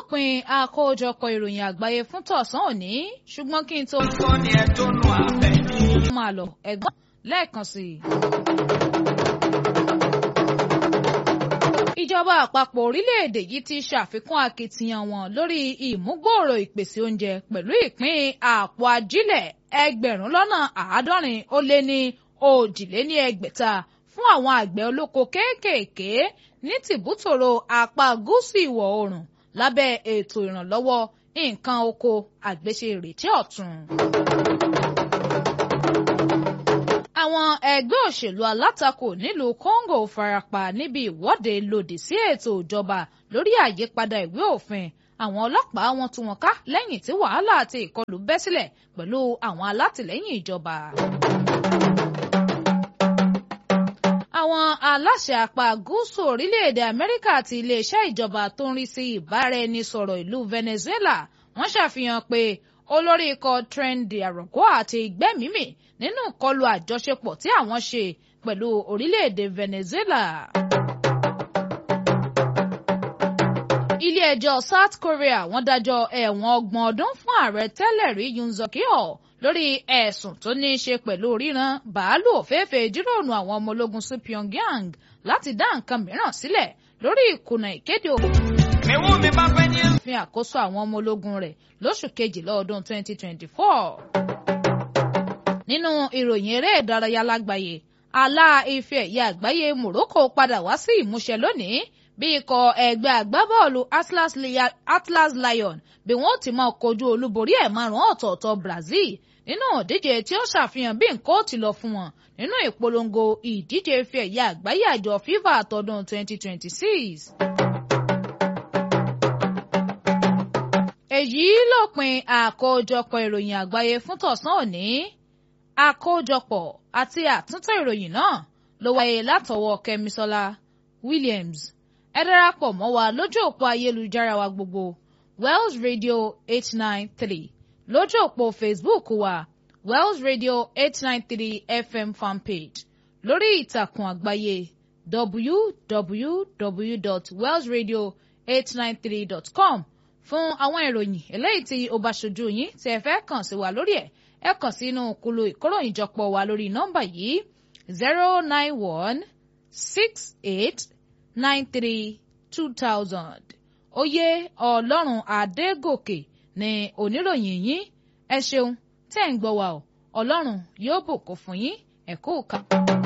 lópin àkójọpọ̀ ìròyìn àgbáyé fún tọ̀sán òní ṣùgbọ́n kí n tó Kọ́ni ẹ tó nu àbẹ̀ ní. máa lọ ẹ̀gbọ́n lẹ́ẹ̀kan sí i. ìjọba àpapọ̀ orílẹ̀-èdè yìí ti ṣàfikún akitiyan wọn lórí ìmúgbòòrò ìpèsè oúnjẹ pẹ̀lú ìpín àpò ajílẹ̀ ẹgbẹ̀rún lọ́nà àádọ́rin ó lé ní òjìléní ẹgbẹ̀ta fún àwọn àgbẹ̀ olóko kéékèèké ní tìbútòrò apá gúúsù ìwọ̀ oòrùn lábẹ́ ètò ìrànlọ́wọ́ nǹkan oko àgbéṣe ìrètí ọ̀tun. àwọn ẹgbẹ́ òṣèlú alátakò nílùú Congo farapa níbi ìwọ́de lòdì sí ètò ìjọba lórí àyípadà ìwé òfin àwọn ọlọ́pàá wọn tú wọn ká lẹ́yìn tí wàhálà àti ìkọlù bẹ́ sílẹ̀ pẹ̀lú àwọn alátìlẹ́yìn ìjọba. àwọn aláṣẹ apá gúúsù orílẹ̀-èdè Amẹ́ríkà àti iléeṣẹ́ ìjọba tó ń rí sí ìbáraẹnisọ̀rọ̀ ìlú Venezuela wọ́n ṣàfihàn pé olórí ikọ̀ Tren de Aragua àti gbẹ́mímì nínú ìkọlù àjọṣepọ̀ tí àwọn ṣe pẹ̀lú orílẹ̀-èdè Venezuela. ilé-ẹjọ́ South Korea wọ́n dájọ́ ẹ̀wọ̀n ọgbọ̀n ọdún fún ààrẹ tẹ́lẹ̀ rí Yoon Suk Yeol lórí ẹ̀sùn tó ní í ṣe pẹ̀lú ríran bàálù òféèfé jíròrò àwọn ọmọ ológun sí Pyongyang láti dá nǹkan mìíràn sílẹ̀ lórí ìkùnà ìkéde Ewu mi bá fẹ́ ní. òfin àkóso àwọn ọmọ ológun rẹ̀ lóṣù kejìlá ọdún 2024. nínú ìròyìn eré ìdárayá lágbàáyé àlá ife ẹ̀yẹ àgbáyé Morocco padà wá sí ìmúṣẹ lónìí bí ikọ̀ ẹgbẹ́ agbábọ́ọ̀lù Atlas, Lia- Atlas Lion bí wọ́n ti máa kojú olúborí ẹ̀ márùn-ún ọ̀tọ̀ọ̀tọ̀ Brazil nínú ìdíje tí ó ṣàfihàn bí nǹkan ó ti lọ fún wọn nínú ìpolongo ìdíje ife ẹ̀yẹ àgbáyé àjọ FIFA àtọdún 2026. èyí lópin àkójọpọ̀ ìròyìn àgbáyé fún tọ̀sán òní àkójọpọ̀ àti àtúntò ìròyìn náà ló wáyé látọwọ́ Kẹ́misọ́lá Williams ẹ darapọ̀ mọ́ wa lójú òpó ayélujára wa gbogbo Wells Radio eight nine three lójú òpó Facebook wa Wells Radio eight nine three FM fanpage lórí ìtàkùn àgbáyé www.wellsradio893.com fún àwọn ìròyìn eléyìí tí ó bá ṣojú yín tí ẹ fẹ́ kàn sí wa lórí ẹ̀ ẹ kàn sínú kulu ìkóròyìnjọpọ̀ wa lórí nọ́mbà yìí zero nine one six eight nine three two thousand oyè ọlọ́run adégòkè ni oníròyìn yín ẹ ṣeun tẹ́ ń gbọ́ wa o ọlọ́run yóò bùkún fún yín ẹ kú ká.